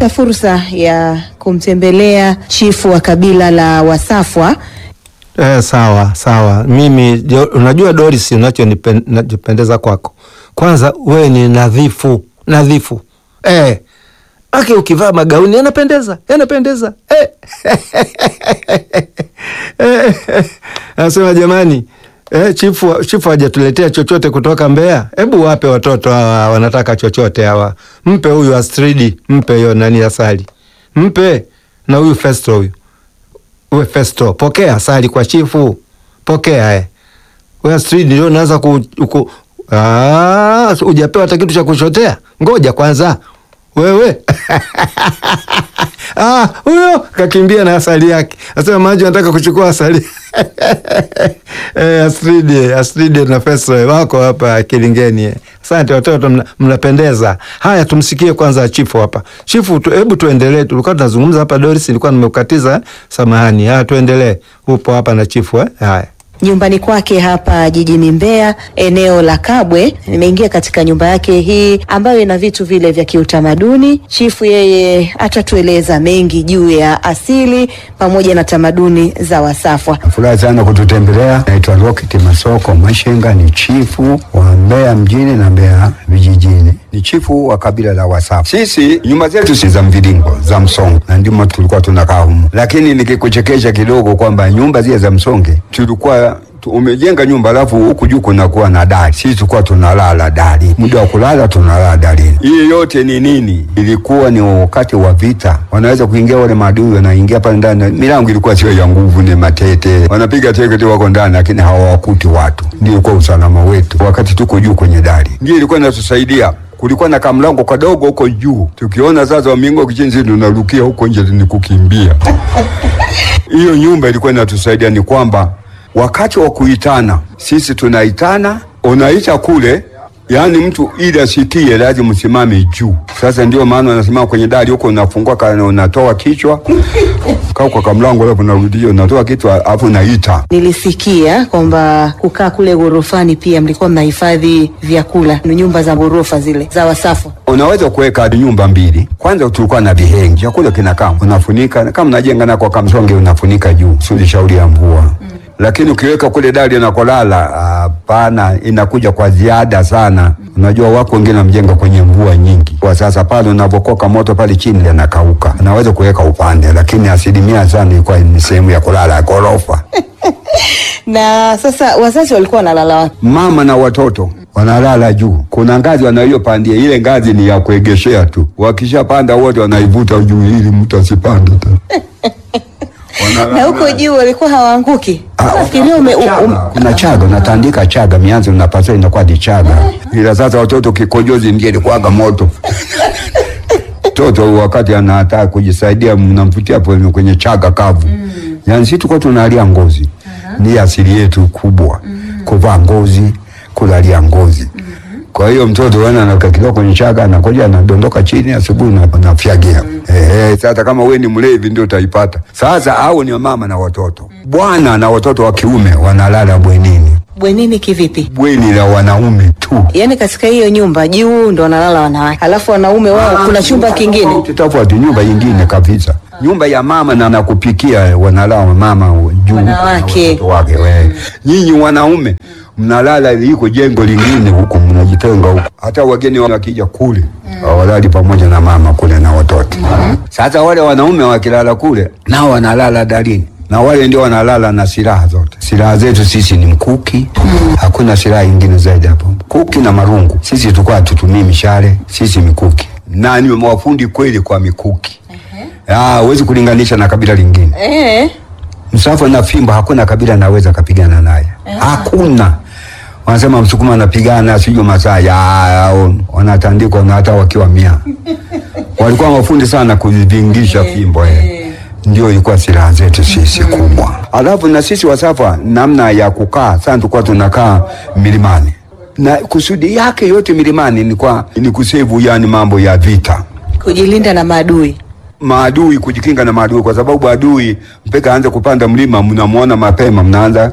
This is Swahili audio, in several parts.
Tumepata fursa ya kumtembelea chifu wa kabila la Wasafwa. Eh, sawa sawa. Mimi jo- unajua Doris, unachonipendeza kwako, kwanza wewe ni nadhifu nadhifu eh. Ake ukivaa magauni yanapendeza yanapendeza eh. Eh, Nasema jamani eh, chifu chifu hajatuletea chochote kutoka Mbeya. Hebu wape watoto hawa wanataka chochote hawa, mpe huyu Astridi, mpe hiyo nani asali, mpe na huyu Festo huyu we Festo, pokea asali kwa chifu, pokea eh. We Astrid ndio unaanza ku, ku ah, hujapewa hata kitu cha kushotea. Ngoja kwanza wewe ah, huyo kakimbia na asali yake, asema maji anataka kuchukua asali eh, Astrid, Astrid na Festo wako hapa Kilingeni. eh. Asante watoto, mna- mnapendeza. Haya, tumsikie kwanza chifu hapa. Chifu, tu- hebu tuendelee. Tulikuwa tunazungumza hapa, Doris, nilikuwa nimekukatiza, samahani. Haya, tuendelee. Upo hapa na chifu eh? Haya. nyumbani kwake hapa jijini Mbeya, eneo la Kabwe. Nimeingia katika nyumba yake hii ambayo ina vitu vile vya kiutamaduni. Chifu yeye atatueleza mengi juu ya asili pamoja na tamaduni za Wasafwa. Furahi sana kututembelea. Naitwa Rocket Masoko Mashenga, ni chifu wa Mbeya mjini na Mbeya vijijini, ni chifu wa kabila la Wasafu. Sisi nyumba zetu si za mviringo, za msonge, na ndimo tulikuwa tunakaa humo, lakini nikikuchekesha kidogo kwamba nyumba zile za msonge tulikuwa tu- umejenga nyumba alafu huku juu kunakuwa na dari. Sisi tulikuwa tunalala dari, muda wa kulala tunalala darini. Hii yote ni nini? Ilikuwa ni wakati wa vita, wanaweza kuingia wale maadui, wanaingia pale ndani. Milango ilikuwa sio ya nguvu, ni matete, wanapiga teke tu, wako ndani, lakini hawawakuti watu. Ndio ilikuwa usalama wetu wakati tuko juu kwenye dari, ndio ilikuwa inatusaidia kulikuwa na kamlango kadogo huko juu, tukiona sasa wamingo kichinzi, tunarukia huko nje ni kukimbia. Hiyo nyumba ilikuwa inatusaidia ni kwamba wakati wa kuitana sisi tunaitana, unaita kule, yaani mtu ili asikie lazima msimame juu. Sasa ndio maana wanasimama kwenye dari huko, unafungua kana unatoa kichwa kaa kwa kamlango, alafu unarudia unatoa kichwa, alafu unaita Nilisikia kwamba kukaa kule ghorofani pia mlikuwa mnahifadhi vyakula, ni nyumba za ghorofa zile za Wasafwa. unaweza kuweka hadi nyumba mbili. Kwanza tulikuwa na vihengi, chakula kinakaa, unafunika kama unajenga na kwa kamsonge, unafunika juu, sio shauri ya mvua mm. Lakini ukiweka kule dari nakolala, hapana, inakuja kwa ziada sana. Unajua wako wengine wamjenga kwenye mvua nyingi, kwa sasa pale unavokoka moto pale chini yanakauka. Unaweza kuweka upande, lakini asilimia sana ilikuwa ni sehemu ya kulala ya ghorofa. Na sasa wazazi walikuwa wanalala wapi? mama na watoto wanalala juu. Kuna ngazi wanayopandia, ile ngazi ni ya kuegeshea tu. Wakishapanda wote wanaivuta juu ili mtu asipande tena. Wanalala. Na huko juu walikuwa hawaanguki? Ah, Nafikiria ume, um, kuna chaga unatandika chaga mianzo unapasua inakuwa ni chaga, ila sasa watoto kikojozi ndio ilikuwaga moto mtoto wakati anataka kujisaidia mnamvutia kwenye, kwenye chaga kavu mm. Yani sisi tulikuwa tunalia ngozi ni asili yetu kubwa kuvaa ngozi kulalia ngozi kwa hiyo mtoto wana anakaa kidogo kwenye chaga anakoja anadondoka chini asubuhi na anafyagia eh, eh, sasa kama we ni mlevi ndio utaipata sasa au ni mama na watoto bwana na watoto wa kiume wanalala bwenini bwenini kivipi? bweni la wanaume tu Yaani katika hiyo nyumba juu ndo wanalala wanawake, alafu wanaume wao kuna chumba kingine. tofauti nyumba nyingine kabisa nyumba ya mama na nakupikia wanalala mama juu Wanawake. na watoto wake we. nyinyi wanaume mnalala liko jengo lingine huko mnajitenga huko hata wageni wakija kule hawalali pamoja na mama kule na watoto sasa wale wanaume wakilala kule nao wanalala darini na wale ndio wanalala na silaha zote. Silaha zetu sisi ni mkuki, hakuna silaha ingine zaidi hapo, mkuki na marungu. Sisi tulikuwa hatutumii mishale, sisi mikuki, na ni mafundi kweli kwa mikuki. Ah, huwezi kulinganisha na kabila lingine. Eh, Msafu na fimbo hakuna kabila naweza kapigana naye, hakuna. Wanasema Msukuma anapigana sijui Masai, ah, wanatandikwa na hata wakiwa mia. Walikuwa mafundi sana kuvingisha fimbo eh. Ndio ilikuwa silaha zetu sisi kubwa. Alafu na sisi Wasafa, namna ya kukaa sana, tulikuwa tunakaa milimani na kusudi yake yote milimani ni kwa ni kusevu, yani mambo ya vita kujilinda na maadui. maadui kujikinga na maadui, kwa sababu adui mpaka aanze kupanda mlima, mnamuona mapema, mnaanza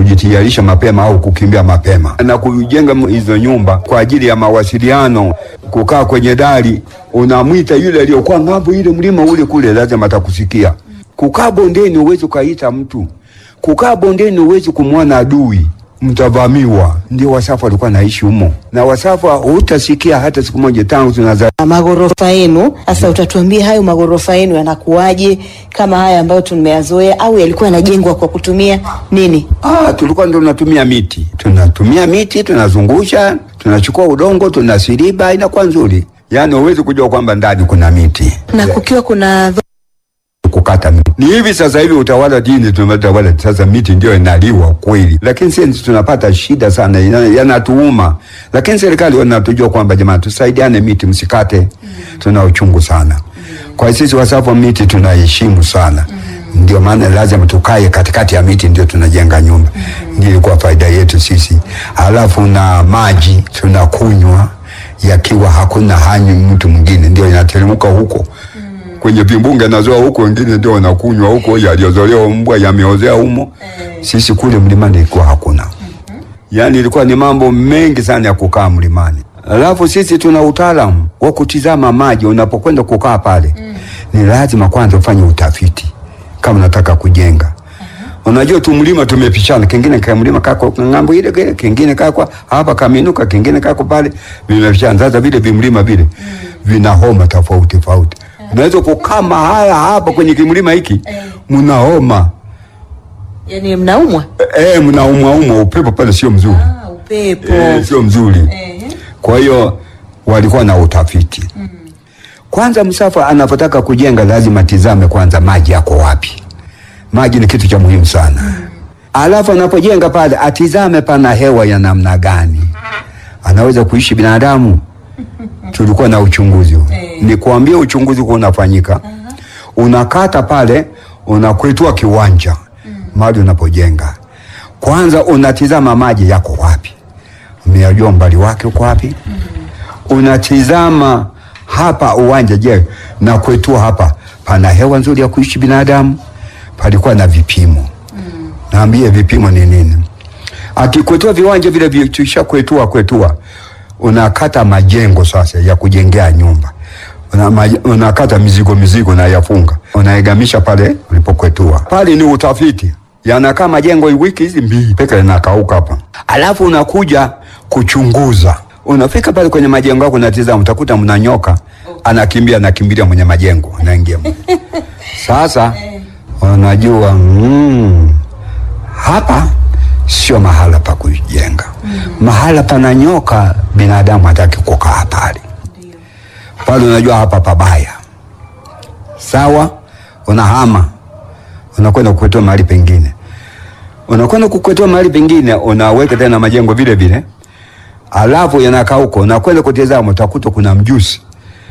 kujitayarisha mapema au kukimbia mapema, na kujenga hizo nyumba kwa ajili ya mawasiliano kukaa kwenye dari, unamwita yule aliyokuwa ng'ambo ile mlima ule kule, lazima atakusikia. Kukaa bondeni uwezi ukaita mtu, kukaa bondeni uwezi kumwona adui, mtavamiwa. Ndio Wasafu walikuwa naishi humo, na Wasafu hutasikia hata siku moja tangu tunaza Maghorofa yenu sasa, utatuambia hayo maghorofa yenu yanakuwaje, kama haya ambayo tumeyazoea, au yalikuwa yanajengwa kwa kutumia nini? Ah, tulikuwa ndo tunatumia miti, tunatumia miti, tunazungusha, tunachukua udongo, tunasiriba, inakuwa nzuri. Yaani huwezi kujua kwamba ndani kuna miti Na kukiwa kuna kukata miti. Ni hivi sasa hivi utawala dini tumetawala sasa, miti ndio inaliwa kweli, lakini sisi tunapata shida sana, yana- yanatuuma. Lakini serikali wanatujua kwamba jamani, tusaidiane, miti msikate, tuna uchungu sana. Kwa hiyo sisi Wasafu wa miti tunaheshimu sana, ndio maana lazima tukae katikati ya miti, ndio tunajenga nyumba. Ndio ilikuwa faida yetu sisi. Halafu na maji tunakunywa yakiwa hakuna hanyi mtu mwingine, ndio inateremka huko kwenye vimbunga nazoa huko, wengine ndio wanakunywa huko, yaliyozolewa mbwa yameozea humo. Sisi kule mlimani ilikuwa hakuna, yaani ilikuwa ni mambo mengi sana ya kukaa mlimani. Alafu sisi tuna utaalamu wa kutizama maji. Unapokwenda kukaa pale, ni lazima kwanza ufanye utafiti kama unataka kujenga. Unajua tu mlima tumepishana, kingine ka mlima kako ng'ambo ile ile, kingine kako hapa kaminuka, kingine kako pale, vimepishana. Sasa vile vimlima vile vina homa tofauti tofauti. Unaweza kukaa mahala hapa kwenye kimlima hiki mna homa yani, mnaumwa eh, mnaumwa umwa, upepo pale sio mzuri upepo eh, sio mzuri. Kwa hiyo walikuwa na utafiti kwanza. Msafa anapotaka kujenga lazima tizame kwanza maji yako wapi. Maji ni kitu cha muhimu sana. Alafu anapojenga pale atizame pana hewa ya namna gani, anaweza kuishi binadamu. Tulikuwa na uchunguzi huo. Ni kuambia uchunguzi huo unafanyika, unakata pale, unakwetua kiwanja mahali unapojenga. Kwanza unatizama maji yako wapi, umeyajua umbali wake uko wapi. Unatizama hapa uwanja, je, na kwetua hapa pana hewa nzuri ya kuishi binadamu? Palikuwa na vipimo Naambie vipimo ni nini? Akikwetua viwanja vile vitisha kwetua kwetua, unakata majengo sasa ya kujengea nyumba, una, maj- unakata mizigo mizigo na yafunga, unaegamisha pale ulipokwetua. Pale ni utafiti, yanakaa majengo wiki hizi mbili peka yanakauka hapa, alafu unakuja kuchunguza. Unafika pale kwenye majengo yako, unatizama, utakuta mna nyoka anakimbia, anakimbilia mwenye majengo, anaingia sasa unajua mm, hapa sio mahala pa kujenga. Mahala pana nyoka, binadamu hataki kukaa pale pale. Unajua hapa pabaya, sawa. Unahama, unakwenda kukwetua mahali pengine, unakwenda kukwetua mahali pengine, unaweka tena majengo vile vile, alafu yanakaa huko, unakwenda kutizama, utakuta kuna mjusi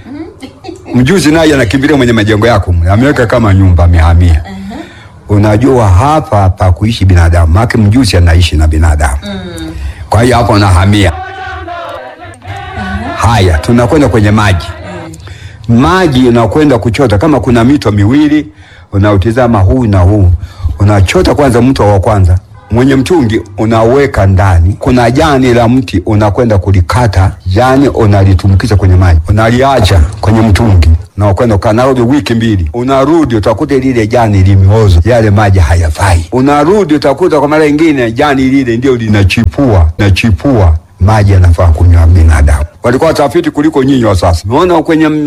mjuzi naye anakimbilia mwenye majengo yako, ameweka kama nyumba, amehamia. Unajua hapa pa kuishi binadamu, maana mjusi anaishi na binadamu. Kwa hiyo hapo unahamia. Haya, tunakwenda kwenye maji. Maji unakwenda kuchota, kama kuna mito miwili, unautizama huu na huu, unachota kwanza mto wa kwanza mwenye mtungi unaweka ndani, kuna jani la mti unakwenda kulikata, jani unalitumkiza kwenye maji, unaliacha kwenye mtungi na ukwenda ukanarudi wiki mbili, unarudi utakuta lile jani limeoza, yale maji hayafai. Unarudi utakuta kwa mara nyingine jani lile ndio linachipua nachipua, maji yanafaa kunywa binadamu. Walikuwa watafiti kuliko nyinyi wa sasa. Umeona kwenye